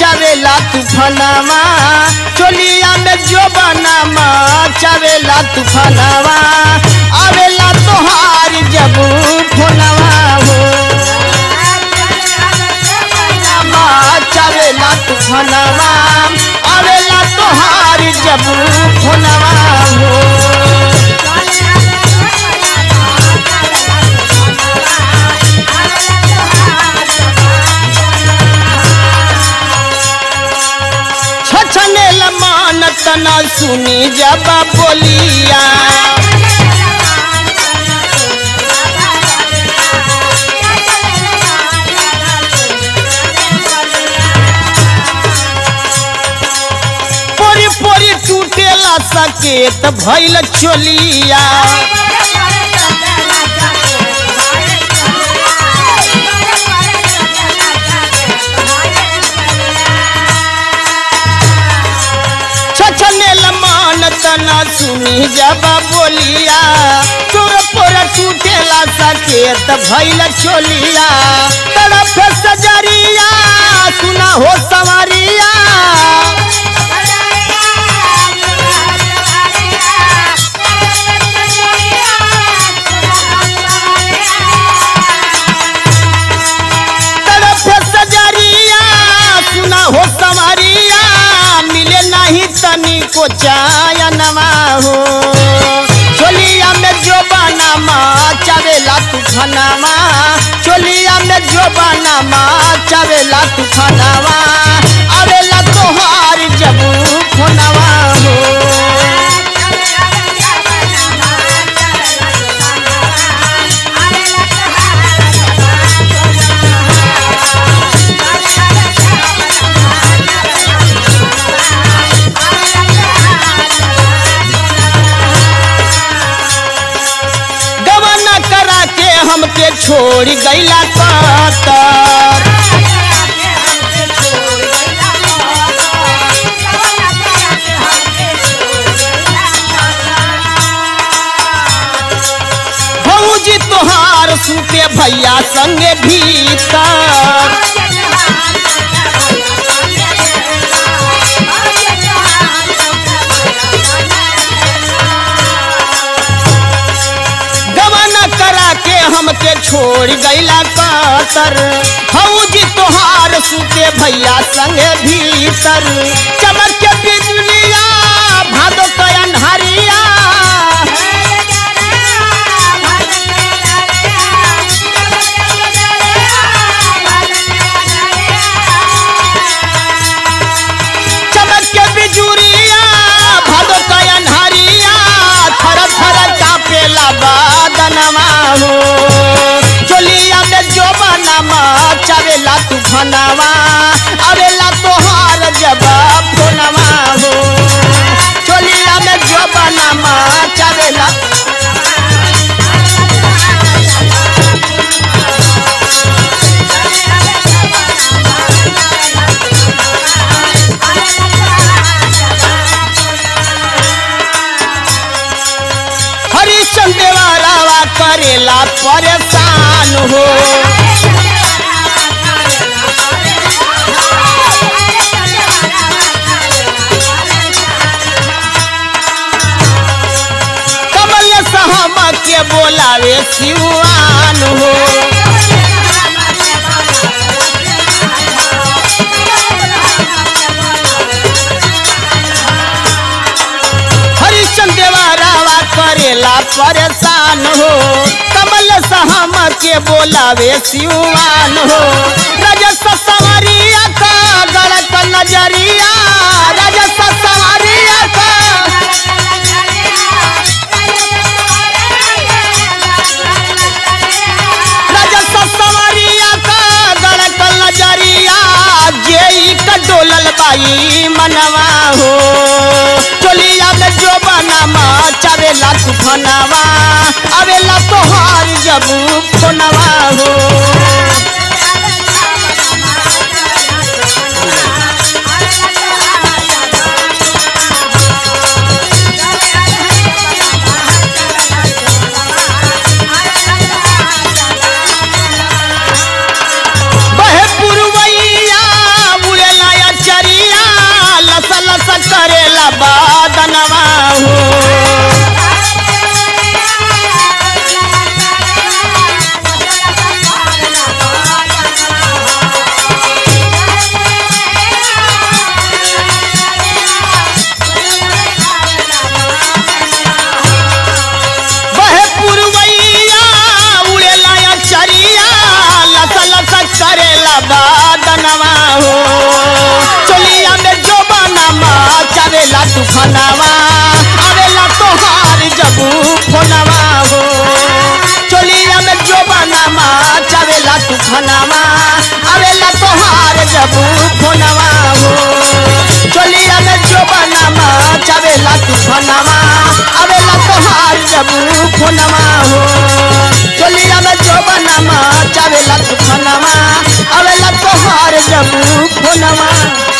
चावेला तूफानावा चोलिया में जो बनामा चावेला तूफानावा आवेला तोहार जब फोनवा हो मा चावेला तूफानावा आवेला तोहार जब फोनवा हो छछने लमान तना सुनी जब बोलिया पोरी पोरी टूटेला सकेत भइल चोलिया छछने लमान तना सुनी जब बोलिया तोर पोर टूटेला सकेत भइल चोलिया तरफ सजरिया सुना हो सवारिया तरफ सजरिया सुना हो सवारिया मिले नहीं तनी को चायनवा हो चोलिया में जो बनामा चावेला तूफानावा चोलिया में जो बनामा चावेला तूफानावा आवेला तोहार जब फोनवा हो गवाना करा के हमके छोड़ गईला कतर भौजी तोहार सुते भैया संगे भीतर गवाना करा के हमके छोड़ गईला कतर भौजी तोहार सुते भैया संगे भीतर चमक के बिजलिया भादो के अन्हारिया चमक के बिजुरिया भादो के अन्हारिया थर थर कापेला बादनवा हो चोलिया में जो बनामा चावेला तूफानावा आवेला तोहार जब फोनवा हो चोलिया में जो बनामा चावेला हरिचंद देवारावा करेला परेशान हो कमल सहमा के बोलावे सिवान हो हरिचंद देवारावा करेला परेशान हो कमल सहम के बोलावे सिवान हो रजस सवारिया का गलत नजरिया रजस सवारिया का रजस सवारिया का गलत नजरिया जेई का डोलल बाई मनवा हो चोलिया में जो बनामा चावेला तूफानावा आवेला तोहार जब फोनवा हो बहे पुरवैया उड़ेला करेला बादनवा हो बहे पुरवैया उड़ेला या चरिया लसा लसा करेला बादनवा हो चलिया में जो बनवा चावेला तूफानवा आवेला तोहार जबू फोनवा हो चलिया में जो बनवा चावेला तूफानवा आवेला तोहार जबू फोनवा हो चलिया में जो बनवा चावेला तूफानवा आवेला तोहार जबू फोनवा हो चलिया में जो बनवा चावेला तूफानवा आवेला तोहार जबू फोनवा